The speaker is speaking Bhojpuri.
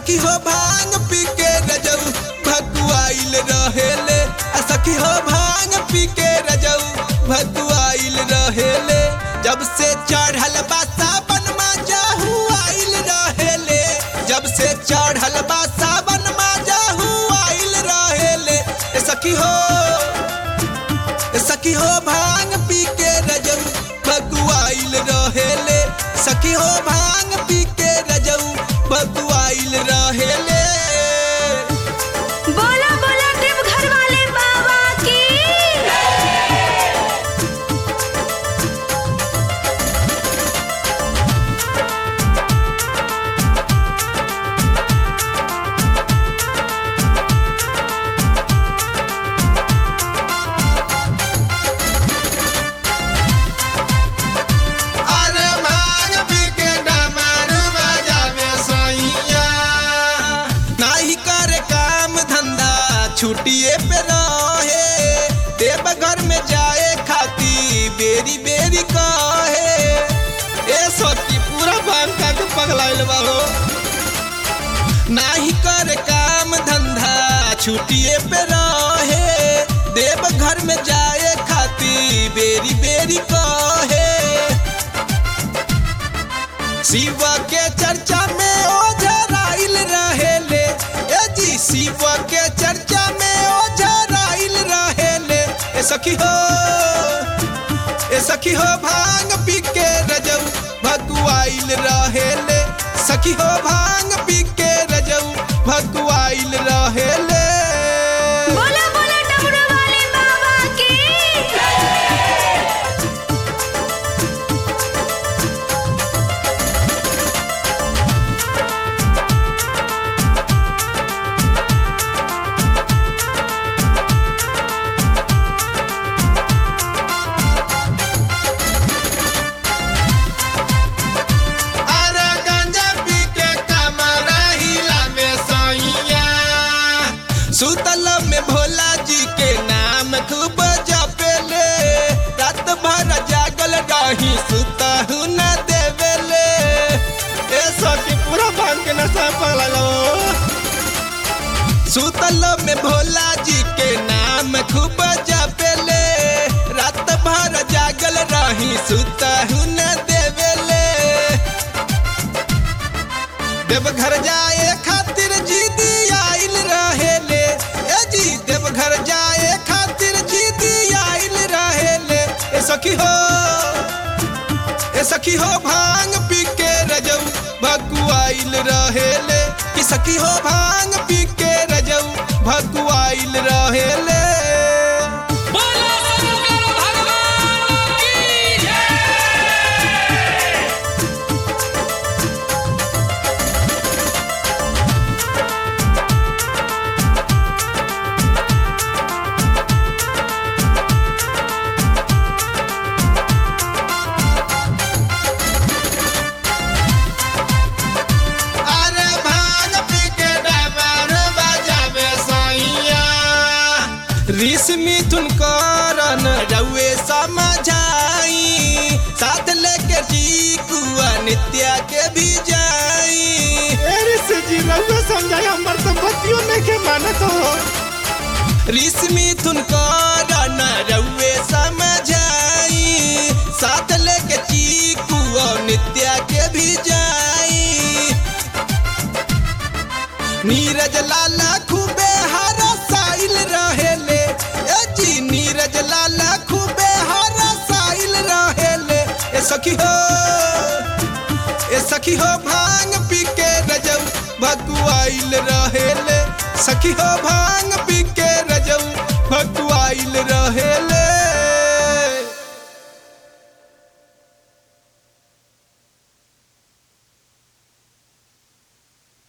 सखी हो भांग पी के रजऊ भगुआइल रहेले आ सखी हो भांग पी के रजऊ भगुआइल रहेले जब से चढ़ल बा सावन मा जाहू आइल रहेले जब से चढ़ल बा सावन मा जाहू आइल रहेले ए सखी हो ए सखी हो भांग पी के रजऊ भगुआइल रहेले सखी हो भांग पी के रजऊ भगुआइल रहेले बोला बोला देवघर वाले बाबा की अरे भांग पी के डमरू बजावे सैया नाही करे काम धंधा छुट्टिए पे रहे देव घर में जाए खाती बेरी बेरी कहे ए सोची पूरा भांग का के पगलाइल बा हो नाही करे काम धंधा छुट्टिए पे रहे देव घर में जाए खाती बेरी बेरी कहे शिव के चर्चा में ओझराइल रहेले ए जी शिव के चर्चा में ओझराइल रहेले ए सखी हो ए सखी हो भांग पी के रजऊ भगुआइल रहेले सखी हो भांग पी के रजऊ भगुआइल रहेले बोला बोला डमरू वाले बाबा की अरे गांजा पी के कमर हिलावे सैया सुतल में भोला जी के नाम खूब जपेले रात भर जागल रही सुतहु न देवेले ए सखी पूरा भांग के नशा पगला सुतल में भोला जी के नाम खूब जपेले रात भर जागल रही सुतहु न देवेले देवघर जाए खातिर जीदी आइल रहेले ए जी देवघर जाए खातिर जीदी आइल रहेले ए सखी हो ए सखी हो भांग पी के रजऊ भगुआइल रहेले कि सखी हो भांग पी के रजऊ भगुआइल रहेले बोलो शंकर भगवान की जय अरे भांग पी के डमर बजावे सैया ऋष मिथुन करन रउए समझाई साथ लेके चीकुआ नित्या के भी जाई से जी रउआ समझाई हमर तो बतियो नहीं के मानत हो ऋष मिथुन करन रउए समझाई साथ लेके चीकुआ नित्या के भी जाई नीरज लाला खूबे हरा साइल रहेले ए जी नीरज लाला खूबे हरा साइल रहेले ए सखी हो ए सखी हो भांग पी के रजऊ भगुआइल रहेले सखी हो भांग पी के रजऊ भगुआइल रहे